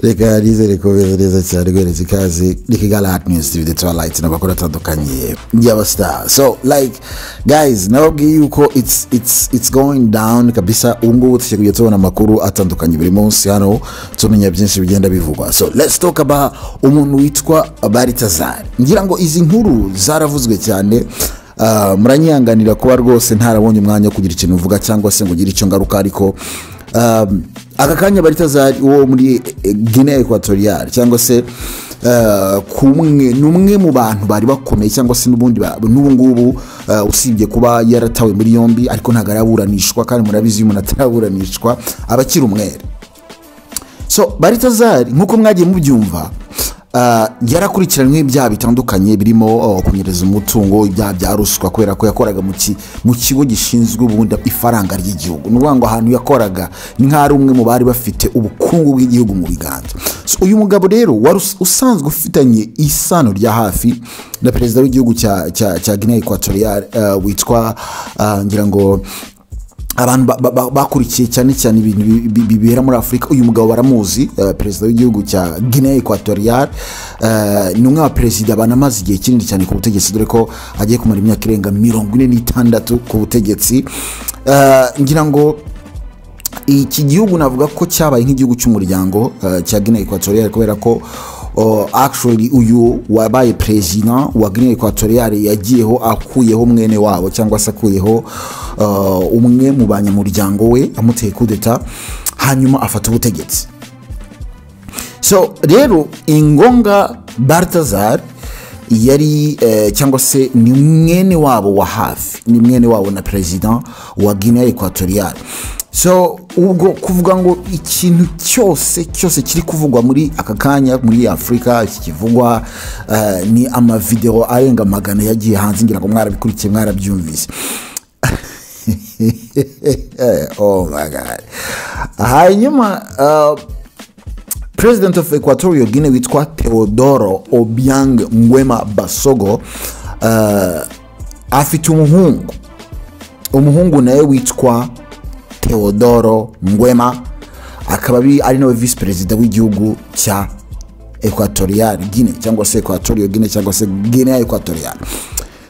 reka nizere ko bimeze neza cyane guhereza ikaze rikigara hati miyuzi tivi ndetse balayiti n'amakuru atandukanye y'abasitari so like guys nababwiye yuko it's it's it's going down kabisa ubu ngubu tujya kujya tubona amakuru atandukanye buri munsi hano tumenya byinshi bigenda bivugwa so let's talk about umuntu witwa baritazari ngira ngo izi nkuru zaravuzwe cyane Ah, muranyihanganira kuba rwose ntarabonye umwanya wo kugira ikintu uvuga cyangwa se ngo ugire icyo ngaruka ariko um, aka kanya baritazari wo muri eh, guinea equatorial cyangwa se ah, kumwe ni umwe mu bantu bari bakomeye cyangwa se n'ubundi ba- n'ubu ngubu ah, usibye kuba yaratawe muri yombi ariko ntabwo araburanishwa kandi murabizi iyo umuntu ataraburanishwa aba akiri umwere so baritazari nk'uko mwagiye mubyumva ah, yarakurikiranyweho ibyaha bitandukanye birimo oh, kunyereza umutungo ibyaha bya ruswa kubera ko yakoraga mu ki- mu kigo gishinzwe ubundi ifaranga ry'igihugu ni ukuvuga ngo ahantu yakoraga ni nk'aho ari umwe mu bari bafite ubukungu bw'igihugu mu biganza So, uyu mugabo rero wari us- usanzwe ufitanye isano rya hafi na perezida w'igihugu cya cya cya guinea equatorial eh, witwa ah, ngira ngo abantu ba- ba- ba- bakurikiye cyane cyane ibintu bi- bi- bibera muri afurika uyu mugabo baramuzi eh, perezida w'igihugu cya guinea equatorial eh, ni umwe wa perezida banamaze igihe kinini cyane ku butegetsi dore ko agiye kumara imyaka irenga mirongo ine n'itandatu ku butegetsi Eh, ngira ngo iki gihugu navuga ko cyabaye nk'igihugu cy'umuryango eh, cya guinea equatorial kubera ko oh, actually uyu wabaye perezida wa guinea equatorial yagiyeho akuyeho mwene wabo cyangwa se akuyeho eh, umwe mu banyamuryango we amuteye kudeta hanyuma afata ubutegetsi so rero ingonga bartazar yari eh, cyangwa se ni mwene wabo wa hafi ni mwene wabo na perezida wa guinea equatorial so ubwo kuvuga ngo ikintu cyose cyose kiri kuvugwa muri aka kanya muri afurika kikivugwa eh, ni amavideo arenga magana yagiye hanze ngira ngo mwarabikurikiye mwarabyumvise oh my god hanyuma uh, president of equatorial guinea witwa theodoro obiang ngwema basogo uh, afite umuhungu umuhungu nawe witwa theodoro ngwema akaba ari- ari nawe visi perezida w'igihugu cya equatorial guinea cyangwa se equatorial guinea cyangwa se guinea equatorial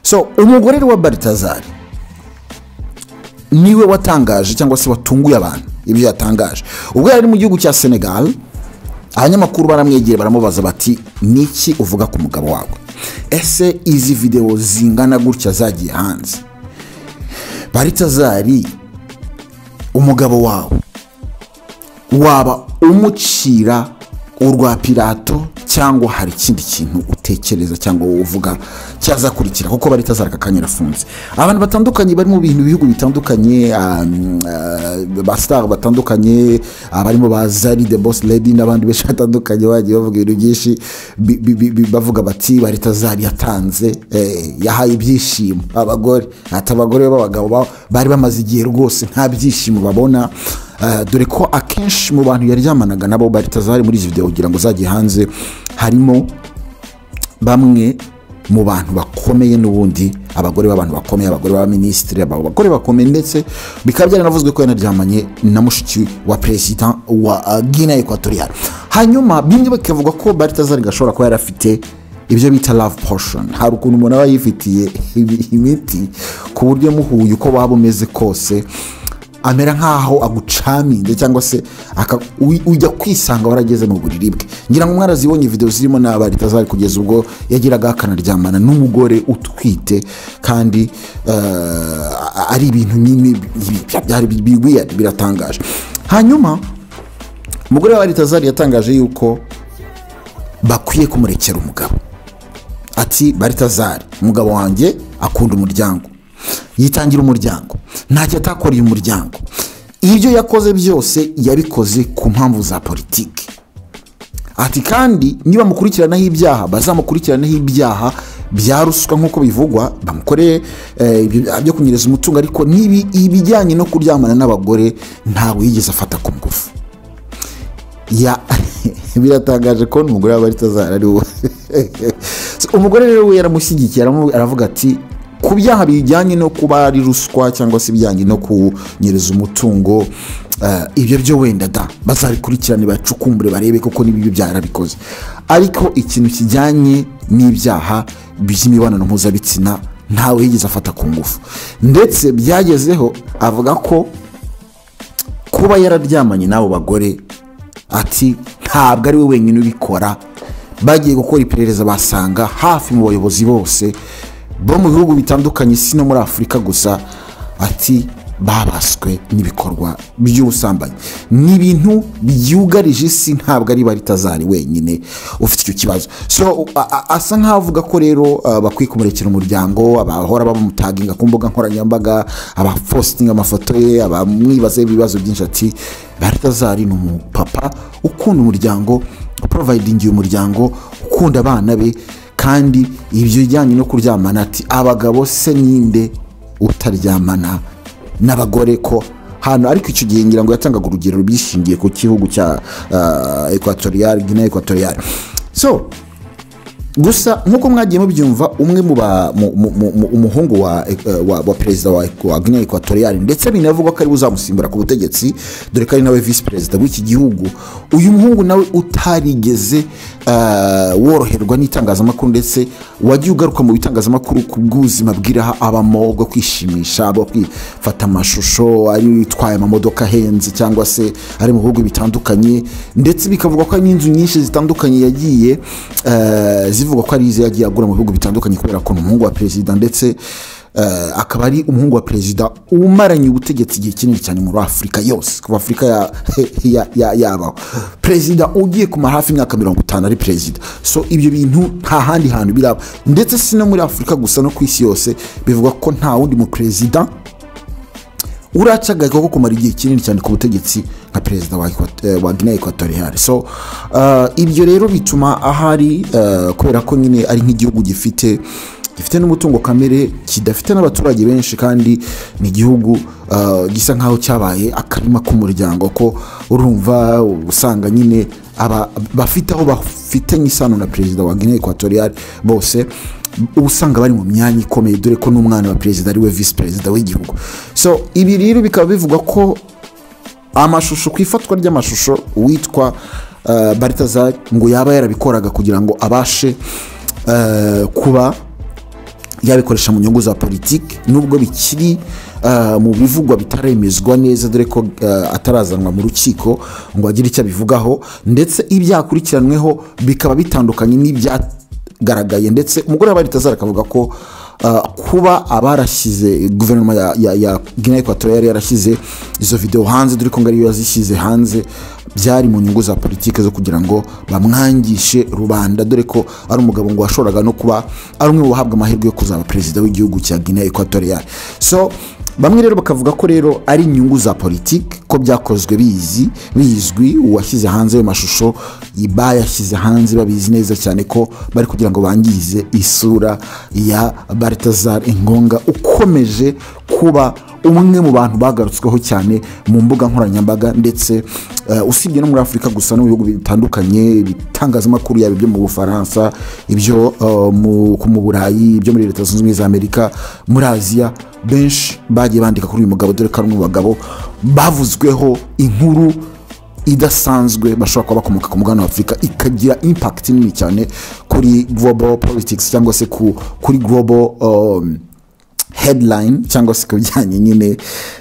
so umugore wa baritazari niwe watangaje cyangwa se watunguye abantu ibyo yatangaje ubwo yari ari mu gihugu cya senegal abanyamakuru baramwegera baramubaza bati niki uvuga ku mugabo wawe ese izi videwo zingana gutya zagiye hanze baritazari umugabo wawe waba umucira urwa pirato cyangwa hari ikindi kintu utekereza cyangwa wowe uvuga cyazakurikira kuko bari tazaraka kanya arafunze abantu batandukanye bari mu bintu bihugu bitandukanye um, uh, basitari batandukanye abarimo ba zari the boss lady n'abandi benshi batandukanye bagiye bavuga ibintu byinshi bi- bi- bi- bi- bavuga bati bari tazari yatanze eh, yahaye ibyishimo abagore ati abagore b'abagabo ba- bari bamaze igihe rwose nta byishimo babona Uh, dore ko akenshi mu bantu yaryamanaga nabo baritazari muri izi videwo kugira ngo zagiye hanze harimo bamwe mu bantu bakomeye n'ubundi abagore b'abantu bakomeye abagore b'abaminisitiri aba- abagore bakomeye ndetse bikaba byaranavuzwe ko yanaryamanye na mushiki wa perezida wa uh, guinea equatorial hanyuma bimwe bikavuga ko baritazari gashobora kuba yari afite ibyo bita love potion hari ukuntu umuntu aba yifitiye ibi- imiti ku buryo muhuye uko waba umeze kose amera nk'aho agucaminze cyangwa se aka- uy- ujya kwisanga warageze mu buriri bwe ngira ngo mwarazibonye video zirimo n'abari tazari kugeza ubwo yagiraga akanaryamana n'umugore utwite kandi eh, ari ibintu nyine bi- bi- byari bi- bi- weird, biratangaje hanyuma umugore wa baritazari yatangaje yuko bakwiye kumurekera umugabo ati baritazari umugabo wanjye akunda umuryango yitangira umuryango ntacyo atakoreye umuryango ibyo yakoze byose yabikoze ku mpamvu za politiki ati kandi niba mukurikiranaho ibyaha bazamukurikiranaho ibyaha bya ruswa nk'uko bivugwa bamukoreye eh, ibyo byaha byo kunyereza umutungo ariko n'ibi- ibijyanye no kuryamana n'abagore ntabwo yigeze afata ku ngufu ya biratangaje ko umugore w'abaritazara ari wowe umugore rero we yaramushyigikiye aramu- aravuga ati ku byaha bijyanye no kuba ari ruswa cyangwa se ibijyanye no kunyereza umutungo eh, ibyo byo wenda da bazabikurikirane bacukumbure barebe koko n'ibyo byarabikoze ariko ikintu kijyanye n'ibyaha by'imibonano mpuzabitsina ntawe yigeze afata ku ngufu ndetse byagezeho avuga ko kuba yararyamanye n'abo bagore ati ntabwo ari we wenyine ubikora bagiye gukora iperereza basanga hafi mu bayobozi bose bo mu bihugu bitandukanye si no muri afurika gusa ati babaswe n'ibikorwa by'ubusambanyi ni ibintu byugarije isi ntabwo ari baritazari wenyine ufite icyo kibazo so a- a- asa nk'aho avuga ko rero uh, bakwiye kumurekera umuryango abahora bamutaginga ku mbuga nkoranyambaga abapositinga amafoto ye abamwibazaho ibibazo byinshi ati baritazari ni umupapa ukunda umuryango uporovayidingi umuryango ukunda abana be kandi ibyo bijyanye no kuryamana ati abagabo se ninde utaryamana n'abagore ko hano ariko icyo gihe ngira ngo yatangaga urugero byishingiye ku gihugu cya uh, ekwatoriyari gina ekwatoriyari so gusa nk'uko mwagiye mubyumva umwe mu ba mu- mu- mu- mu- umuhungu wa, eh, wa, wa perezida wa, wa guinea equatorial ndetse binavugwa ko ari we uzamusimbura ku butegetsi dore ko ari nawe visi perezida w'iki gihugu uyu muhungu nawe utarigeze eh, woroherwa n'itangazamakuru ndetse wagiye ugaruka mu bitangazamakuru ku bw'ubuzima bw'iraha abamo bwo kwishimisha bwo kwifata amashusho ari utwaye amamodoka ahenze cyangwa se ari mu bihugu bitandukanye ndetse bikavugwa ko hari n'inzu nyinshi zitandukanye yagiye eh, zivugwa ko ari izo yagiye agura mu bihugu bitandukanye kubera ko ni umuhungu wa perezida ndetse eh, akaba ari umuhungu wa perezida umaranye ubutegetsi igihe kinini cyane muri afurika yose kuva afurika ya- ya- ya- yabaho perezida ugiye kumara hafi imyaka mirongo itanu ari perezida so ibyo bintu nta handi hantu biraba ndetse si no muri afurika gusa no ku isi yose bivugwa ko nta wundi mu perezida uracagaga ko kumara igihe kinini cyane ku butegetsi nka perezida wa, Equat- eh, wa guinea equatorial so uh, ibyo rero bituma ahari uh, kubera ko nyine ari nk'igihugu gifite gifite n'umutungo kamere kidafite n'abaturage benshi kandi ni igihugu uh, gisa nk'aho cyabaye akarima k'umuryango ko urumva usanga nyine aba bafite aho bafitanye isano na perezida wa guinea equatorial bose uba usanga bari mu myanya ikomeye dore ko n'umwana wa perezida ari we visi perezida w'igihugu so ibi rero bikaba bivugwa ko amashusho ku ifatwa ry'amashusho uwitwa uh, baritazari ngo yaba yarabikoraga kugira ngo abashe uh, kuba yabikoresha mu nyungu za politiki nubwo bikiri uh, mu bivugwa bitaremezwa neza dore ko uh, atarazanwa mu rukiko ngo agire icyo abivugaho ndetse ibyakurikiranweho bikaba bitandukanye n'ibyagaragaye ndetse umugore wa baritazari akavuga ko uh, kuba abarashyize guverinoma ya, ya, ya guinea equatorial yari yarashyize izo videwo hanze dore ko ngo ariyo yazishyize hanze byari mu nyungu za politiki zo kugira ngo bamwangishe rubanda dore ko ari umugabo ngo washoboraga no kuba ari umwe mu bahabwa amahirwe yo kuzaba perezida w'igihugu cya guinea equatorial so bamwe rero bakavuga ko rero ari inyungu za politiki ko byakozwe bizi bizwi uwashyize hanze ayo mashusho bayashyize hanze babizi neza cyane ko bari kugira ngo bangize isura ya baritazar ingonga ukomeje kuba umwe mu bantu bagarutsweho cyane mu mbuga nkoranyambaga ndetse eh, usibye no muri afurika gusa no mu bihugu bitandukanye ibitangazamakuru yaba ibyo mu bufaransa ibyo eh, mu ku- mu burayi ibyo muri leta zunze ubumwe za amerika muri aziya benshi bagiye bandika kuri uyu mugabo dore ko ari umwe mu bagabo bavuzweho inkuru idasanzwe bashobora kuba bakomoka ku mugabane wa afurika ikagira impact nini cyane kuri global politics cyangwa se ku, kuri global um, headline cyangwa se ku bijyanye nyine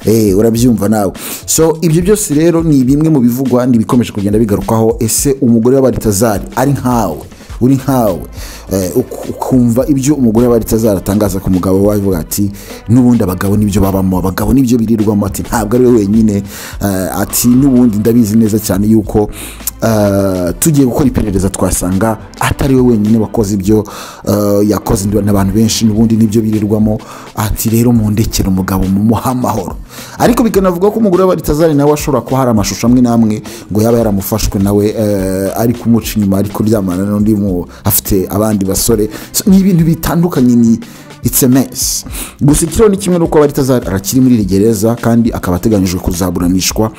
eh, urabyumva nawe so ibyo byose rero ni bimwe mu bivugwa n'ibikomeje kugenda bigarukwaho ese umugore w'abaritazari ari nkawe uri nkawe eh, uk- ukumva ibyo umugore wari ataratangaza ku mugabo we avuga ati n'ubundi abagabo nibyo babamo abagabo nibyo birirwamo ati ntabwo ari we wenyine eh, ati n'ubundi ndabizi neza cyane yuko eh, tugiye gukora iperereza twasanga atari we wenyine wakoze ibyo eh, yakoze n'abantu benshi n'ubundi nibyo birirwamo ati rero mundekere umugabo mumuhe amahoro ariko bikanavuga ko umugore wa baritazari nawe ashobora kuba hari amashusho amwe n'amwe ngo yaba yaramufashwe nawe eh, ari kumuca inyuma ari kuryamana n'undi mu- afite abandi basore So, ni ibintu bitandukanye ni it's a mess gusa ikiriho ni kimwe n'uko baritazari arakiri muri iri gereza kandi akaba ateganyijwe kuzaburanishwa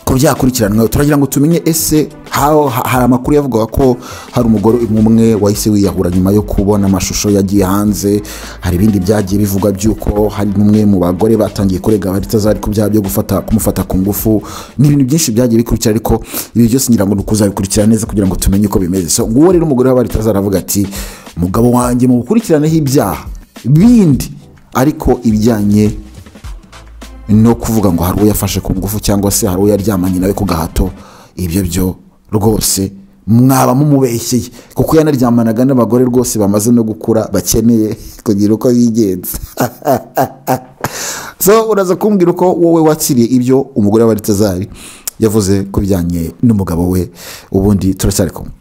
ku uko byakurikiranwa turagira ngo tumenye ese how- ha- hari amakuru yavugaga ko hari umugore umwe wahise wiyahura nyuma yo kubona amashusho yagiye hanze hari ibindi byagiye bivugwa by'uko hari n'umwe mu bagore batangiye kurega abatazari ku byaha byo gufata kumufata ku ngufu ni ibintu byinshi byagiye bikurikira ariko ibi byose ngira ngo ni ukuzabikurikira neza kugira ngo tumenye uko bimeze so nguwo rero umugore w'abaritazari aravuga ati mugabo wanjye mu gukurikiranaho ibyaha bindi ariko ibijyanye no kuvuga ngo hari uwo yafashe ku ngufu cyangwa se hari uwo yaryamanye nawe ku gahato ibyo byo rwose mwaba mumubeshyeye kuko yanaryamanaga n'abagore rwose bamaze no gukura bakeneye kugira uko bigenza so uraza kumbwira uko wowe watsiriye ibyo umugore w'abaritazari yavuze ku bijyanye n'umugabo we ubundi turacyari kumwe